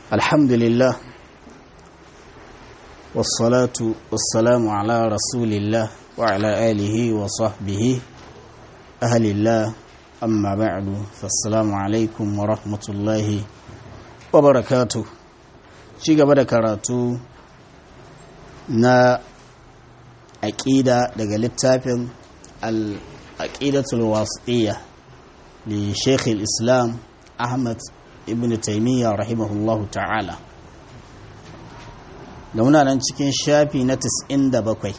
الحمد لله والصلاة والسلام على رسول الله وعلى آله وصحبه أهل الله أما بعد فالسلام عليكم ورحمة الله وبركاته شيء بدأ كراتو na aƙida daga littafin al-aqidatul wasiyya li Sheikh islam Ahmad ibn Taymiyyah rahimahullahu ta'ala da muna nan cikin shafi na 97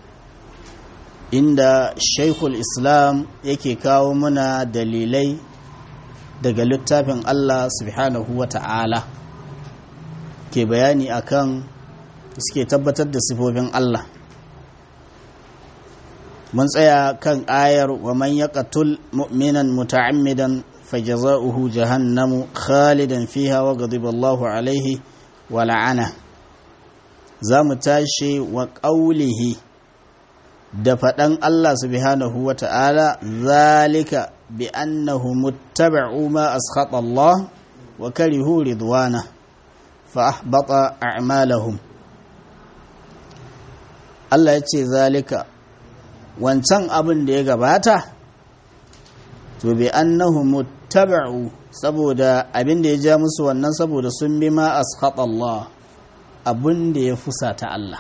inda Sheikhul Islam yake kawo muna dalilai daga littafin Allah subhanahu wa ta'ala ke bayani akan suke tabbatar da sifofin Allah mun tsaya kan ayar wa man yaqtul mu'minan muta'ammidan fajaza'uhu jahannamu khalidan fiha wa ghadiba Allahu alayhi wa la'ana zamu tashi wa qawlihi da faɗan Allah subhanahu wa ta'ala zalika bi annahu muttaba'u ma askhata Allah wa karihu ridwana fa ahbata a'malahum Allah ya ce zalika wancan abin da ya gabata to bi annahu muttaba'u saboda abin da ya ja musu wannan saboda sun bi ma ashata Allah abin da ya fusata Allah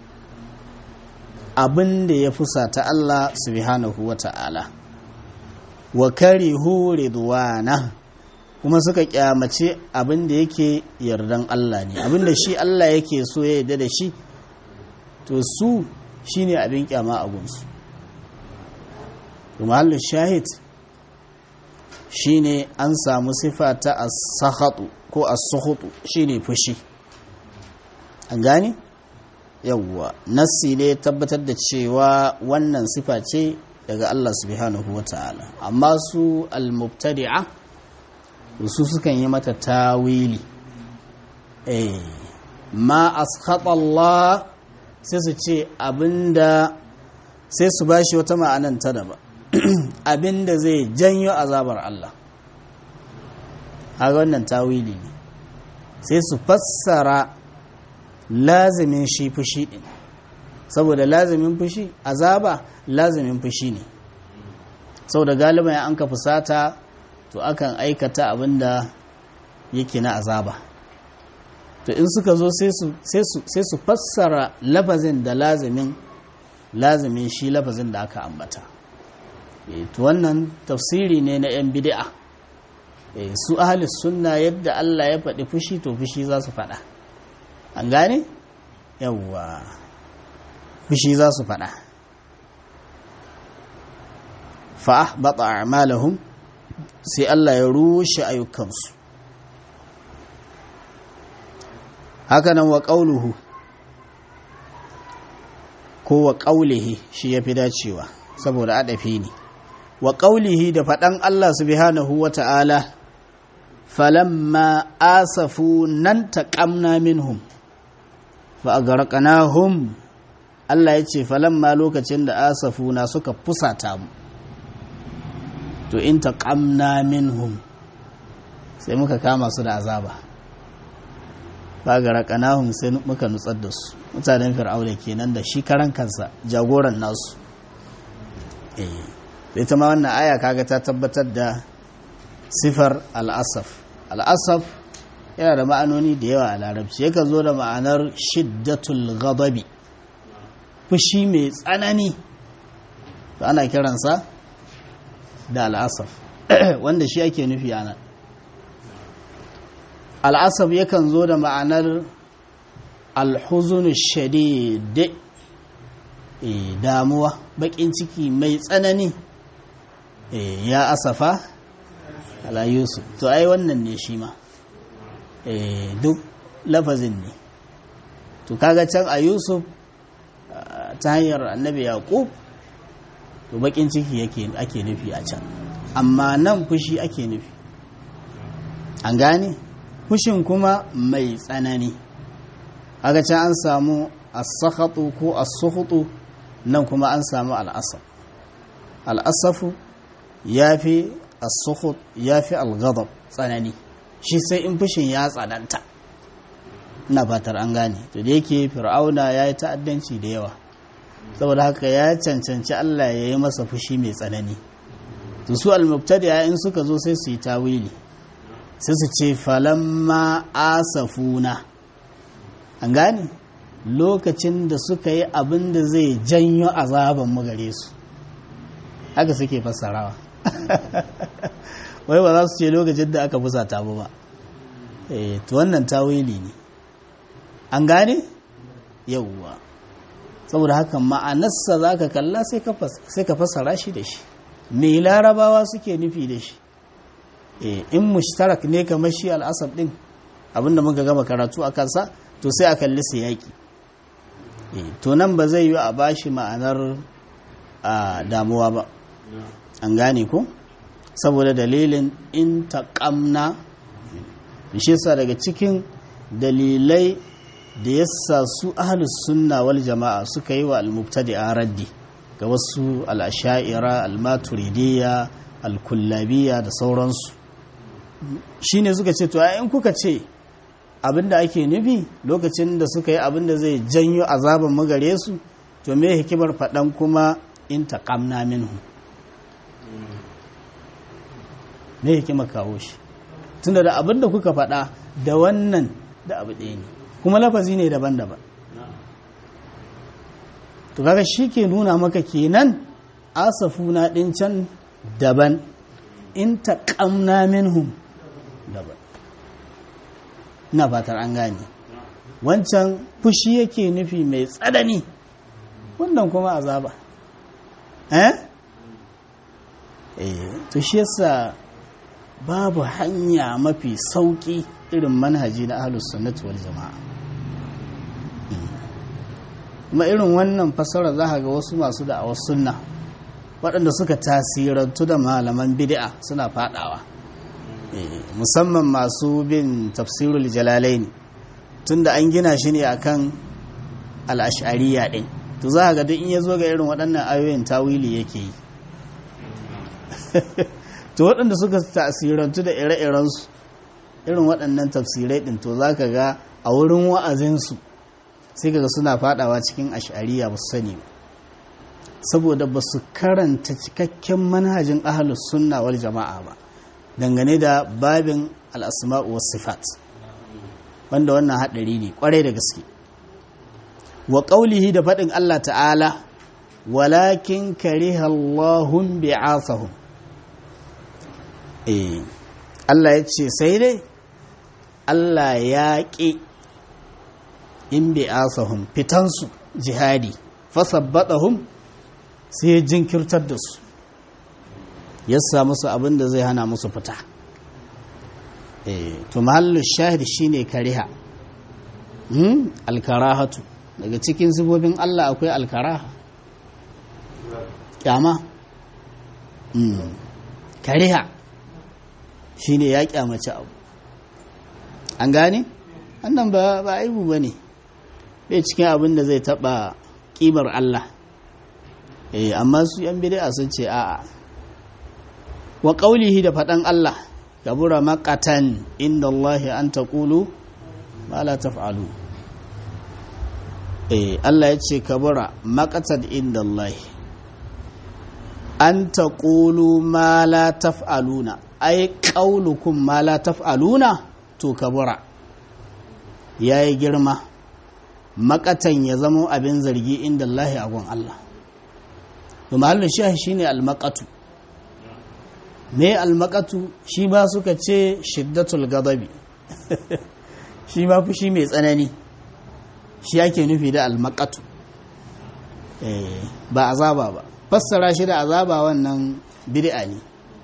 abin da ya fusata Allah subhanahu wata'ala wa karihu ridwana kuma suka kyamace abin da yake yardan Allah ne abin da shi Allah yake so ya yarda da shi to su shine abin kyama a gunsu mahallin shahid shine an samu sifa ta as-sakhatu ko as-sukhutu shine fushi an gane yawwa nassi ne tabbatar da cewa wannan sifa ce daga Allah subhanahu wata'ala amma su al-mubtadi'a su sukan yi mata tawili eh ma askhata Allah sai su ce abinda sai su bashi wata ma'anan ta daba abinda zai janyo azabar Allah haka wannan tawili ne sai su fassara lazimin shi fushi din saboda lazimin fushi azaba lazimin fushi ne saboda galiban ya an ka fusata to akan aikata abinda yake na azaba to in suka zo sai su fassara lafazin da lazimin lazimin shi lafazin da aka ambata to wannan tafsiri ne na 'yan bid'a su ahalis sunna yadda Allah ya faɗi fushi to fushi za su faɗa an gane yawwa fushi za su faɗa fa'ah baɗa a'malahum sai Allah ya rushe ayyukansu hakanan wa ƙauluhu ko wa ƙaulihi shi ya fi dacewa saboda adafi ne wa ƙaulihi da faɗan Allah subhanahu wa ta'ala falamma asafu nan taƙamna minhum fa a garƙanahum Allah ya ce falamma lokacin da asafu na suka fusata mu to in taƙamna minhum sai muka kama su da azaba bagara kanahun sai muka nutsar da su mutanen fir'auna kenan da shi karan kansa jagoran nasu eh ita ma wannan aya kaga ta tabbatar da sifar al'asaf al'asaf yana da ma'anoni da yawa a larabci yakan zo da ma'anar shiddatul ghadabi fushi mai tsanani to ana kiransa da al'asaf wanda shi ake nufi a nan al'asab yakan zo da ma'anar alhuzunu shadid damuwa bakin ciki mai tsanani ya asafa ala yusuf to ai wannan ne shi ma duk lafazin ne to kaga can a yusuf ta hanyar annabi yaqub to bakin ciki ake nufi a can amma nan fushi ake nufi an gane fushin kuma mai tsanani aga can an samu as-sakhatu ko as-sukhutu nan kuma an samu al-asaf al-asafu yafi as-sukhut yafi al-ghadab tsanani shi sai in fushin ya tsananta ina fatar an gane to da yake fir'auna ya yi ta'addanci da yawa saboda haka ya cancanci Allah ya yi masa fushi mai tsanani to su almubtadi'a in suka zo sai su yi tawili sai su ce falamma asafuna an gane lokacin da suka yi abin da zai janyo azaban mu gare su haka suke fassarawa wai ba za su ce lokacin da aka fusata mu ba eh to wannan tawili ne an gane yauwa saboda haka ma'anarsa za ka kalla sai ka fassara shi da shi me larabawa suke nufi da shi in mushtarak ne kamar shi al'asab din abinda muka gama karatu a kansa to sai a kalli su yaƙi to nan ba zai yi a bashi ma'anar damuwa ba an gane ko saboda dalilin in taƙamna shi sa daga cikin dalilai da yasa su ahlus sunna wal jama'a suka yi wa al-mubtadi'a raddi ga wasu al-asha'ira al-maturidiyya al-kullabiyya da sauransu shine suka ce to in kuka ce abinda ake nufi lokacin da suka yi abinda zai janyo azaban magare su to me hikimar faɗan kuma in taqamna minhu me hikimar kawo shi tunda da abinda kuka faɗa da wannan da abu ɗaya ne kuma lafazi ne daban-daban to kaga shi ke nuna maka kenan asafuna ɗin can daban in taƙamna minhum daban ina fatar an gane wancan fushi yake nufi mai tsanani wannan kuma azaba eh eh to shi yasa babu hanya mafi sauki irin manhaji na ahlus sunnati wal jama'a kuma irin wannan fasara za ga wasu masu da'awar sunna waɗanda suka tasirantu da malaman bid'a suna fadawa musamman masu bin tafsirul jalalain tunda an gina shi ne akan al'ashariya ɗin to za ga duk in ya zo ga irin waɗannan ayoyin tawili yake yi to waɗanda suka tasirantu da ire-irensu irin waɗannan tafsirai ɗin to za ka ga a wurin wa'azinsu sai kaga suna fadawa cikin ashariya ba su sani ba saboda ba su karanta cikakken manhajin ahalus sunna wal jama'a ba dangane da babin al'asma'u was sifat wanda wannan haɗari ne ƙwarai da gaske wa ƙaulihi da faɗin Allah ta'ala walakin kariha Allahun bi'athahum eh Allah ya ce sai dai Allah ya ƙi in bi'athahum fitansu jihadi fasabbatahum sai ya jinkirtar da su ya samu su abin da zai hana musu fita to mahallu shahid shine kariha alkarahatu daga cikin sifofin Allah akwai alkaraha kyama kariha shine ya kyamaci abu an gane annan ba ba aibu bane bai cikin abin da zai taba kimar Allah eh amma su yan bid'a sun ce a'a wa qaulihi da fadan Allah kabura maqatan inda Allah an taqulu ma la taf'alu eh Allah ya ce kabura maqatan inda Allah an taqulu ma la taf'aluna ai qaulukum ma la taf'aluna to kabura yayi girma makatan ya zama abin zargi inda Allah a gun Allah to mahallin shi shine almaqatu me almaqatu shi ba suka ce shiddatul ghadabi shi ma fushi mai tsanani shi yake nufi da almaqatu eh ba azaba ba fassara shi da azaba wannan bid'a ne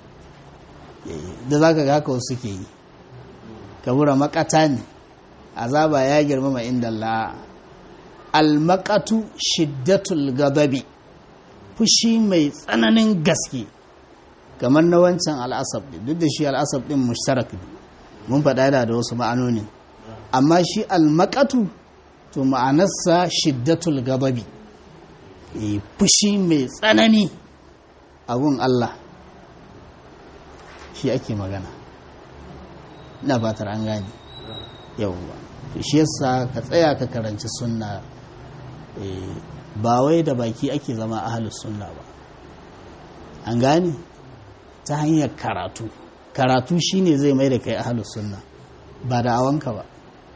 da zaka ga haka suke yi kabura makata ne azaba ya girmama inda Allah almakatu shiddatul gadabi fushi mai tsananin gaske kamar na wancan al'asab duk da shi al'asab din mushtarak mun faɗa da da wasu ma'anonin amma shi almakatu to ma'anarsa shiddatul gadabi fushi mai tsanani abun Allah shi ake magana ina fatar an gane yawwa shi yasa ka tsaya ka karanci sunna ba wai da baki ake zama ahalus sunna ba an gane ta hanyar karatu karatu shine zai mai da kai ahalus sunna ba da awanka ba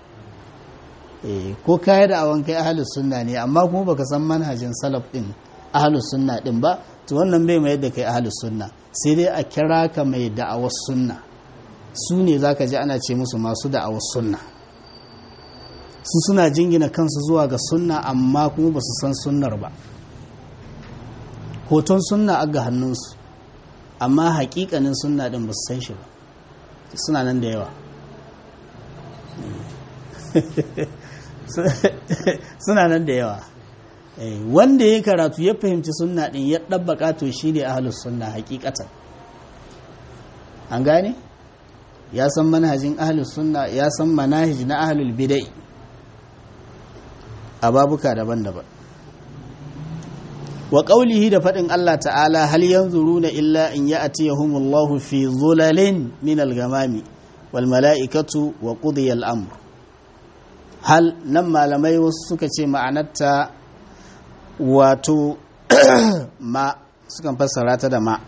ko kaya da awan kai ahalus sunna ne amma kuma baka san manhajin salaf din ahalus sunna din ba to wannan bai mai da kai ahalus sunna sai dai a kira ka mai da'awar sunna su ne zaka ji ana ce musu masu da'awar sunna su suna jingina kansu zuwa ga sunna amma kuma ba su san sunnar ba hoton sunna a ga hannunsu amma hakikanin sunna din ba su san shi ba suna nan da yawa suna nan da yawa wanda ya karatu ya fahimci sunna din ya ɗabbaka to shi ne ahalus sunna hakikatan an gane ya san manhajin ahalus sunna ya san manhaj na ahalul bidai a babuka daban-daban wa ƙaulihi da faɗin Allah ta'ala hal yanzuruna illa in ya'tiyahumullahu fi zulalin min al-gamami wal mala'ikatu wa qudiya al-amr hal nan malamai wasu suka ce ma'anarta wato ma sukan fassara ta da ma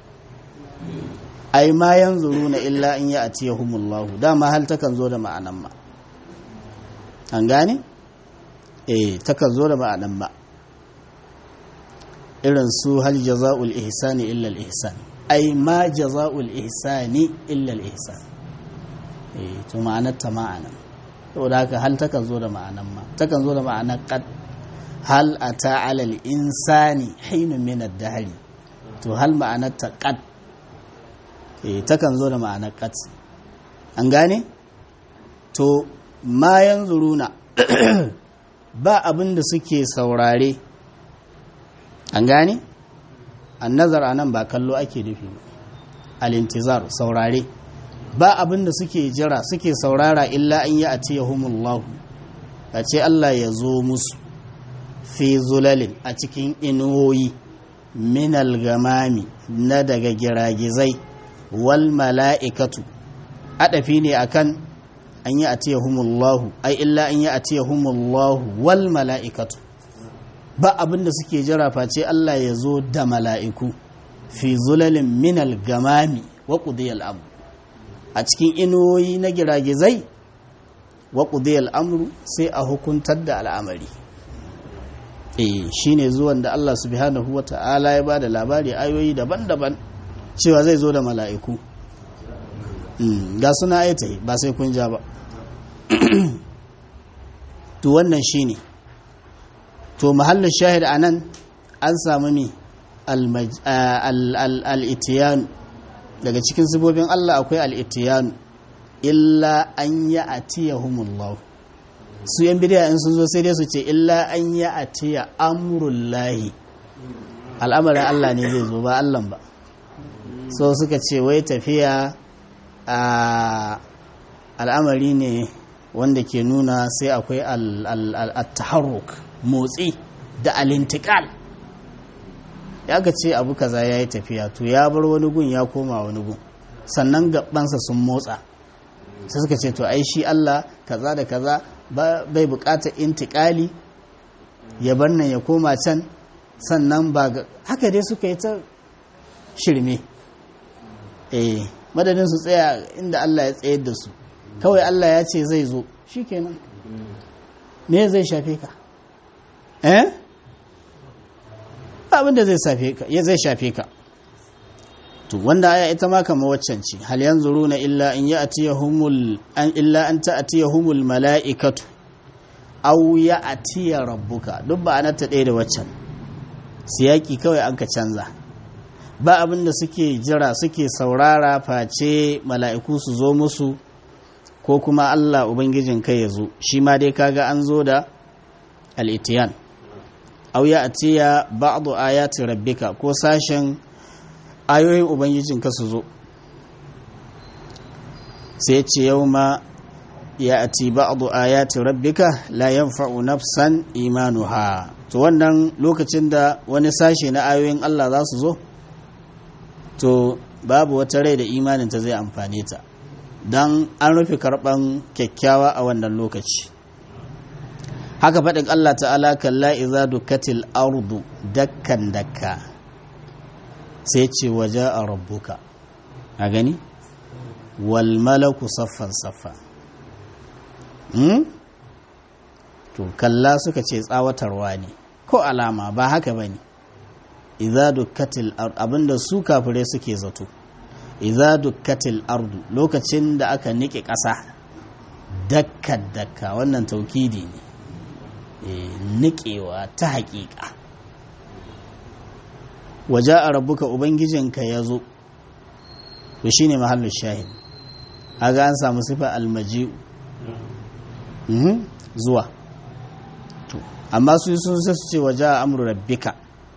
ai ma yanzuruna illa in ya'tiyahumullahu dama hal takan zo da ma'anan ma an gane eh takan zo da ma'anan ma irin su hal jaza'ul ihsani illa al ihsan ai ma jaza'ul ihsani illa al ihsan eh to ma'anar ta ma'ana saboda haka hal takan zo da ma'anan ma takan zo da ma'anar qad hal ata ala al insani hinun min ad dahr to hal ma'anar ta qad eh takan zo da ma'anar qad an gane to ma yanzuruna ba abin da suke saurare an gane annazar anan ba kallo ake nufi alintizar saurare ba abin da suke jira suke saurara illa an yi a tiyahumullahu a ce Allah ya zo musu fi zulalin a cikin inuwoyi minal gamami na daga giragizai wal mala'ikatu adafi ne akan an yi a tiyahumullahu ai illa an yi a tiyahumullahu wal mala'ikatu ba abin da suke jira face Allah ya zo da mala'iku fi zulalin minal gamami wa ƙudiyar abu a cikin inuwoyi na giragizai wa ƙudiyar amru sai a hukuntar da al'amari e shi ne zuwan da Allah subhanahu wa ta'ala ya ba da labari ayoyi daban-daban cewa zai zo da mala'iku ga suna aita ba sai kun ja ba to wannan shi ne to mahallin shahid a nan an samu mi al'itiyanu daga cikin sibobin Allah akwai al'itiyanu illa an yi a tiya humullahu su yan bidiya in sun zo sai dai su ce illa an yi a tiya amurullahi al'amarin Allah ne zai zo ba Allah ba so suka ce wai tafiya a al'amari ne wanda ke nuna sai akwai al-taharruk motsi da alintikal ya ga ce abu kaza ya yi tafiya to ya bar wani gun ya koma wani gun sannan gabansa sun motsa sai suka ce to ai shi Allah kaza da kaza bai bukatar intikali ya bar nan ya koma can sannan ba haka dai suka yi ta shirme eh madadin su tsaya inda Allah ya tsayar da su kawai Allah ya ce zai zo shikenan me zai shafe ka eh abinda zai shafe ka ya zai shafe ka to wanda aya ita ma kamar waccan ce hal yanzuruna illa in ya'tiyahumul an illa an ta'tiyahumul mala'ikatu aw ya'tiya rabbuka duk ba anata ɗaya da waccan siyaki kawai an ka canza ba abin da suke jira suke saurara face mala'iku su zo musu ko kuma Allah ubangijin kai ya zo shi ma dai kaga an zo da al'itiyan au ya atiya ba'adu ayati rabbika ko sashen ayoyin ubangijin ka su zo sai ce yau ma ya ati ba'adu ayati rabbika la yanfa'u nafsan imanuha to wannan lokacin da wani sashe na ayoyin Allah za su zo to babu wata rai da imaninta zai amfane ta don an rufe karɓan kyakkyawa a wannan lokaci haka faɗin Allah ta'ala kalla iza dukkatil ardu dakkan dakka sai ce waje a rabbuka a gani wal malaku saffan saffa to kalla suka ce tsawatarwa ne ko alama ba haka ba ne iza dukkatil abinda su kafirai suke zato iza dukkatil ardu lokacin da aka nike ƙasa dakka dakka wannan taukidi ne niƙewa ta haƙiƙa waje a rabuka ubangijinka ya zo to shi ne mahallin shahid aga an samu sifa almaji zuwa amma su sun sai su ce waje a amuru rabbika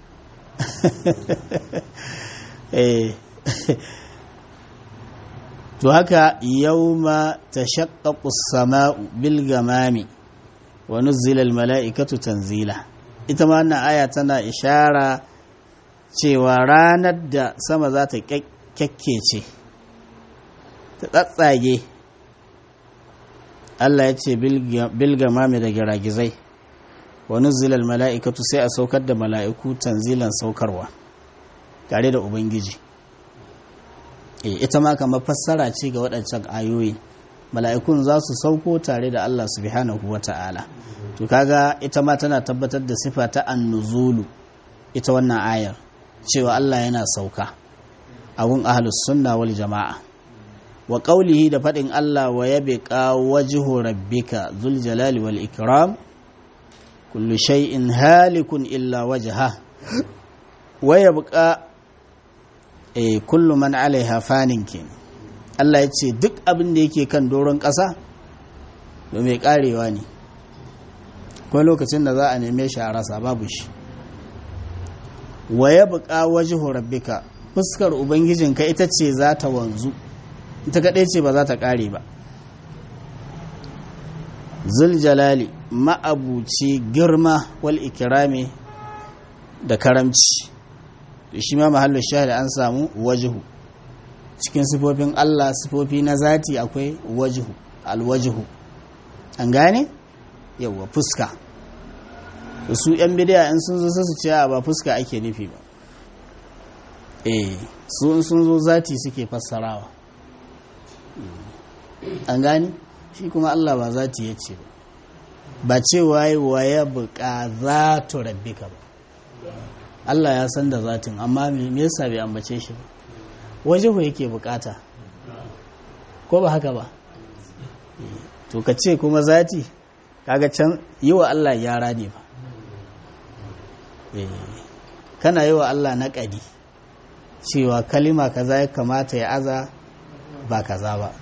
to haka yauma tashaqqaqu as-sama'u bil gamami wa nuzzila al-mala'ikatu tanzila ita ma wannan aya tana ishara cewa ranar da sama za ta kyakkece ta tsatsage Allah ya ce bil gamami da giragizai wa nuzzila al-mala'ikatu sai a saukar da mala'iku tanzilan saukarwa tare da ubangiji ita ma kamar fassara ce ga waɗancan ayoyi mala'ikun za su sauko tare da Allah subhanahu wa ta'ala to kaga ita ma tana tabbatar da sifa ta annuzulu ita wannan ayar cewa Allah yana sauka abun ahlus sunna wal jama'a wa qawlihi da faɗin Allah wa yabqa wajhu rabbika dhul jalali wal ikram kullu shay'in halikun illa wajha wa yabqa eh kullu man alaiha fanin kenan Allah ya ce duk abin da yake kan doron ƙasa da mai ƙarewa ne ko lokacin da za a neme shi a rasa babu shi wa ya buƙa wajihu rabbika fuskar ubangijinka ita ce za ta wanzu ita kaɗai ce ba za ta ƙare ba zuljalali ma'abuci girma wal ikirami da karamci shi ma mahallin shahada an samu wajihu cikin sifofin Allah sifofi na zati akwai wajihu alwajihu an gane yawa fuska su yan bidiya in sun zo su ce ba fuska ake nufi ba eh su in sun zo zati suke fassarawa an gane shi kuma Allah ba zati ya ce ba ba cewa yi wa ya buƙa za tu rabbika ba Allah ya san da zatin amma me yasa bai ambace shi ba wajihu yake bukata ko ba haka ba to ka ce kuma zati kaga can yi wa Allah yara ne ba kana yi wa Allah naƙadi cewa kalima kaza ya kamata ya aza ba kaza ba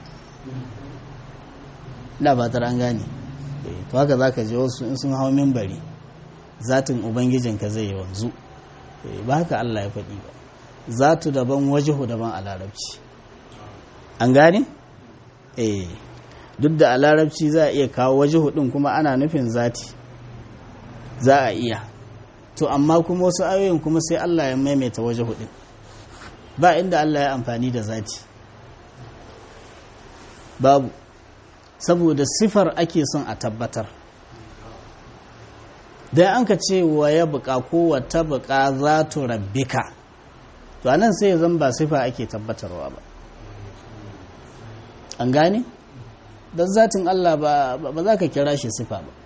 da ba an gane to haka za ka je wasu in sun hau mimbari zatin ubangijinka zai yi wanzu ba haka Allah ya faɗi ba zatu daban wajihu daban a larabci an gane? eh duk da a larabci za a iya kawo wajihu ɗin kuma ana nufin zati za a iya to amma kuma wasu ayoyin kuma sai Allah ya maimaita wajihu ɗin ba inda Allah ya amfani da zati babu saboda sifar ake son a tabbatar dan an ka ce wa ya buƙa ko wata buƙa za tu rabbika to anan sai zan ba sifa ake tabbatarwa ba an gane don zatin Allah ba za ka kira shi sifa ba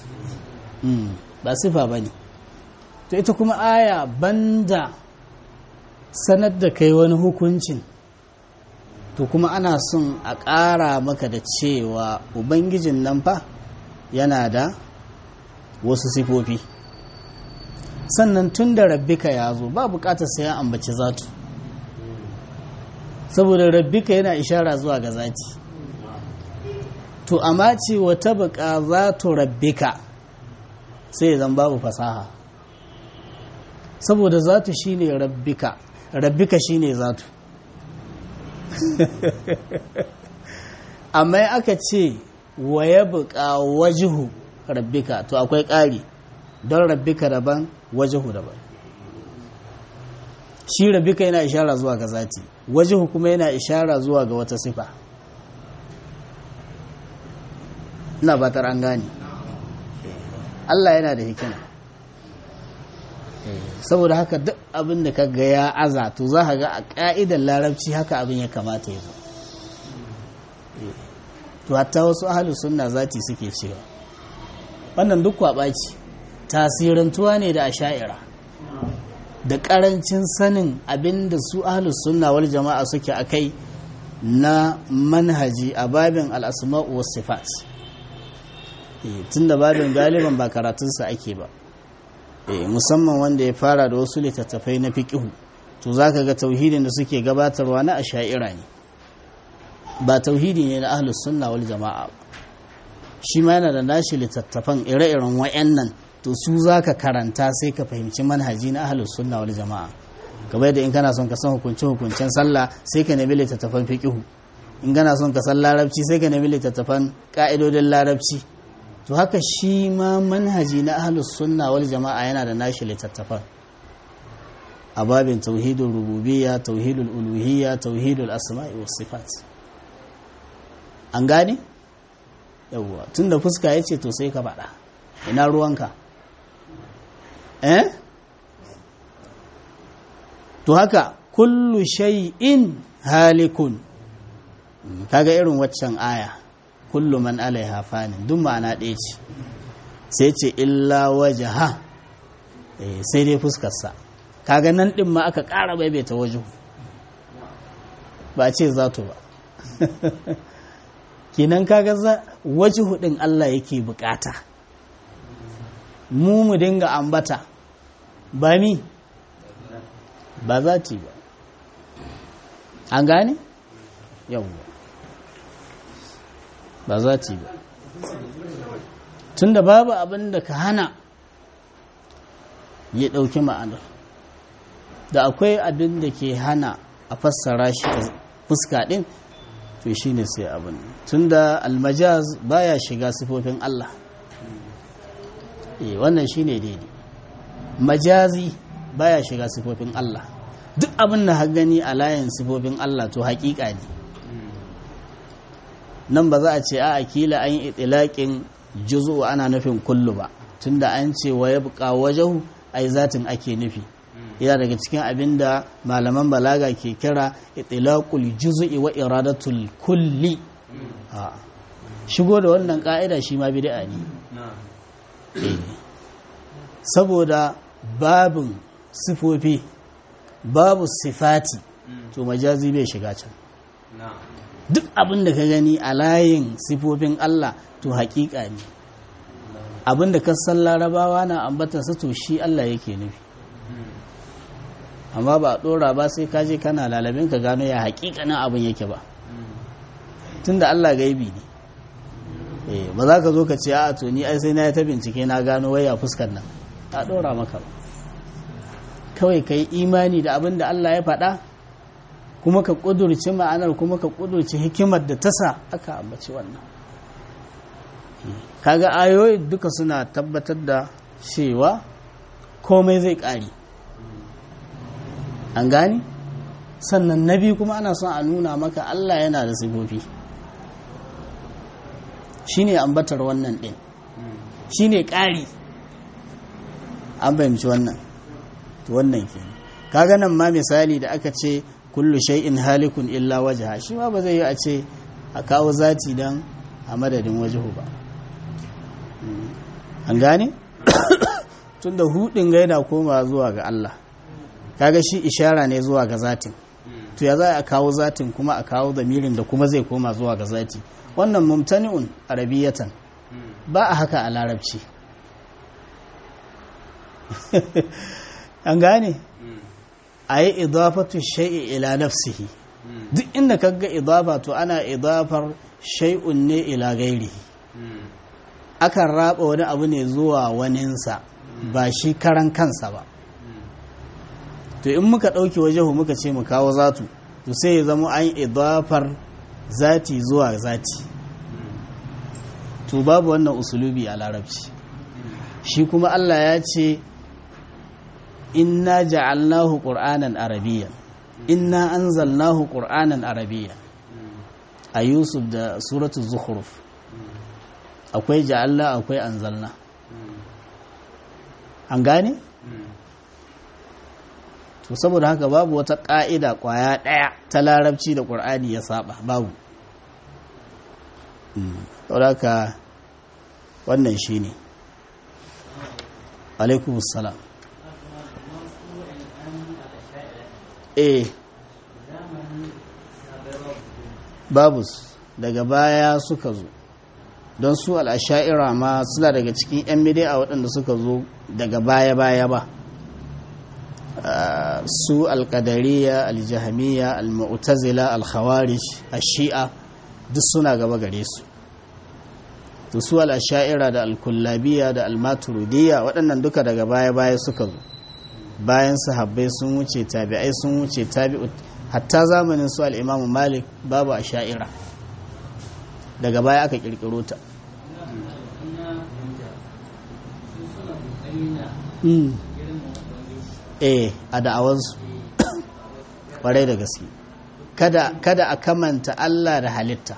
ba sifa ba ne to ita kuma aya banda sanar da kai wani hukuncin to kuma ana son a ƙara maka da cewa ubangijin nan fa yana da wasu sifofi sannan tun da rabbika ya zo ba bukatar sai ya ambaci zatu saboda rabbika yana ishara zuwa ga zati to amma ce wata buka zatu rabbika sai zan babu fasaha saboda zatu shine rabbika rabbika shine zatu amma aka ce wa ya buka wajihu rabbika to akwai ƙari don rabbika daban wajihu daban shi rabbika yana ishara zuwa ga zati wajihu kuma yana ishara zuwa ga wata sifa ina batar an gane Allah yana da hikima saboda haka duk abin da ka ga ya aza to za ka ga a ƙa'idar larabci haka abin ya kamata ya zo to hatta wasu ahalus sunna zati suke cewa wannan duk kwaɓaci tasirantuwa ne da asha'ira da ƙarancin sanin abin da su ahalus sunna wal jama'a suke a kai na manhaji a babin al'asma'u was sifat tun da babin galiban ba karatunsa ake ba musamman wanda ya fara da wasu littattafai na fiƙihu to za ka ga tauhidin da suke gabatarwa na asha'ira ne ba tauhidi ne na ahlus sunna wal jama'a ba shi ma yana da nashi littattafan ire-iren wayannan to su za ka karanta sai ka fahimci manhaji na ahlus sunna wal jama'a kamar da in kana son ka san hukunce hukuncen sallah sai ka nemi littattafan fiqihu in kana son ka san larabci sai ka nemi littattafan ka'idodin larabci to haka shi ma manhaji na ahlus sunna wal jama'a yana da nashi littattafan a babin tauhidul rububiyya tauhidul uluhiyya tauhidul asma'i was sifat an gane yawwa tunda fuska yace to sai ka faɗa ina ruwanka eh to haka kullu shay'in halikun kaga irin waccan aya kullu man alaiha fanin duk ma'ana ɗaya ce sai ce illa wajaha sai dai fuskarsa kaga nan ɗin ma aka ƙara baibaita waje ba ce zato ba kinan kaga waje hudin Allah yake bukata mu mu dinga ambata ba mi ba zati ba an gane yawwa ba zati ba tunda babu abin da ka hana ya ɗauki ma'anar da akwai abin da ke hana a fassara shi da fuska ɗin to shi ne sai abin tunda almajaz baya shiga sifofin Allah eh wannan shi ne daidai majazi baya shiga sifofin Allah duk abin da gani a layin sifofin Allah to haƙiƙa ne nan ba za a ce a akila an yi itilaƙin juzu ana nufin kullu ba tunda an ce wa ya buƙa wajahu ai zatin ake nufi yana daga cikin abin da malaman balaga ke kira itilaqul juz'i wa iradatul kulli shigo da wannan ka'ida shi ma bid'a ne saboda babin sifofi babu sifati to majazi bai shiga can duk abin da ka gani a layin sifofin Allah to haƙiƙa ne abin da ka san larabawa na ambatarsa to shi Allah yake nufi amma ba a ɗora ba sai ka je kana lalabin ka gano ya haƙiƙanin abin yake ba tunda Allah gaibi ne ba za ka zo ka ce a to ni ai sai na yi ta bincike na gano waya fuskar nan a ɗora maka ba kawai ka yi imani da abin da Allah ya faɗa kuma ka ƙudurci ma'anar kuma ka ƙudurci hikimar da ta sa aka ambaci wannan kaga ayoyi duka suna tabbatar da cewa komai zai ƙari an gani sannan na biyu kuma ana son a nuna maka Allah yana da sifofi shine ambatar wannan ɗin shine ƙari an fahimci wannan to wannan ke kaga nan ma misali da aka ce kullu shay'in halikun illa wajha shi ma ba zai yi a ce a kawo zati dan a madadin wajhu ba an gane tunda hudin ga yana koma zuwa ga Allah kaga shi ishara ne zuwa ga zatin to ya za a kawo zatin kuma a kawo zamirin da kuma zai koma zuwa ga zati wannan mumtani'un arabiyatan ba a haka a larabci an gane a yi idafatu shai'i ila nafsihi duk inda kaga idafa to ana idafar shai'un ne ila gairi akan raba wani abu ne zuwa waninsa ba shi karan kansa ba to in muka ɗauke wajehu muka ce mu kawo zatu to sai ya zama an idafar zati zuwa zati to babu wannan usulubi a larabci shi kuma Allah ya ce inna ja'alnahu qur'anan arabiyyan inna anzalnahu qur'anan arabiyyan a yusuf da suratul zukhruf akwai ja'alna akwai anzalna an gane to saboda haka babu wata ƙa'ida ƙwaya ɗaya ta larabci da ƙur'ani ya saba babu saboda haka wannan shi ne alaikumussalam eh babu daga baya suka zo don su al'asha'ira ma suna daga cikin 'yan midiya waɗanda suka zo daga baya-baya ba su alƙadariya aljahamiya almu'tazila alkhawarish ashi'a duk suna gaba gare su to su al'asha'ira da alkullabiya da almaturidiyya waɗannan duka daga baya-baya suka zo bayan sahabbai sun wuce tabi'ai sun wuce tabi'u hatta zamanin su al'imamu malik babu asha'ira daga baya aka kirkiro ta eh a da'awansu ƙwarai da gaske kada a kamanta Allah da halitta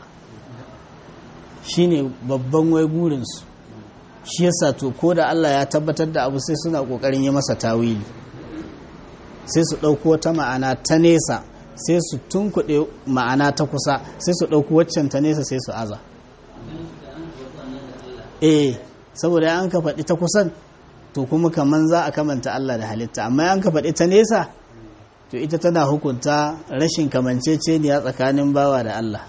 shine babban wai burinsu shi yasa to ko da Allah ya tabbatar da abu sai suna ƙoƙarin yi masa tawili sai su ɗauko wata ma'ana ta nesa sai su tunkuɗe ma'ana ta kusa sai su ɗauko waccan ta nesa sai su aza eh saboda an ka faɗi ta kusan to kuma kaman za a kamanta Allah da halitta amma an ka faɗi ta nesa to ita tana hukunta rashin kamanceceniya tsakanin bawa da Allah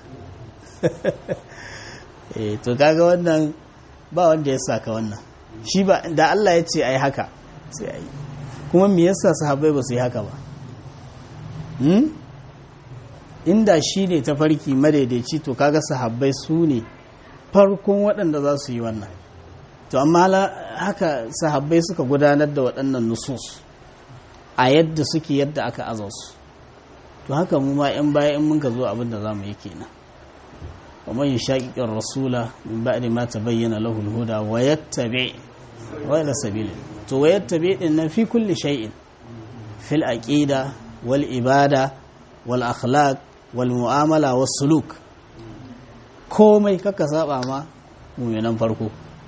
eh to kaga wannan ba wanda ya saka wannan shi ba da Allah ya ce ai haka sai ai kuma me yasa sahabbai ba su yi haka ba hmm? inda shi ne tafarki madaidaici to kaga sahabbai su ne farkon waɗanda za su yi wannan to amma haka sahabbai suka gudanar da waɗannan nusus a yadda suke yadda aka aza su to haka mu ma 'yan baya in muka zo abin da za mu yi kenan ومن يشاقق الرسول من بعد ما تبين له الهدى ويتبع غير سبيل to wayattabi din nan fi kulli shay'in fil aqida wal ibada wal akhlaq wal mu'amala was suluk komai kaka saba ma mu'minan farko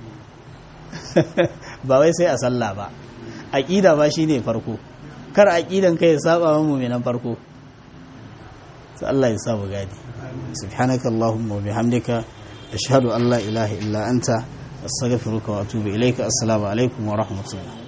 ba wai sai a sallah ba aqida ba shine farko kar aqidan kai ya saba ma mu'minan farko sai Allah ya sa mu gadi subhanaka allahumma wa bihamdika ashhadu an la ilaha illa anta astaghfiruka wa atubu ilayka assalamu alaikum wa rahmatullah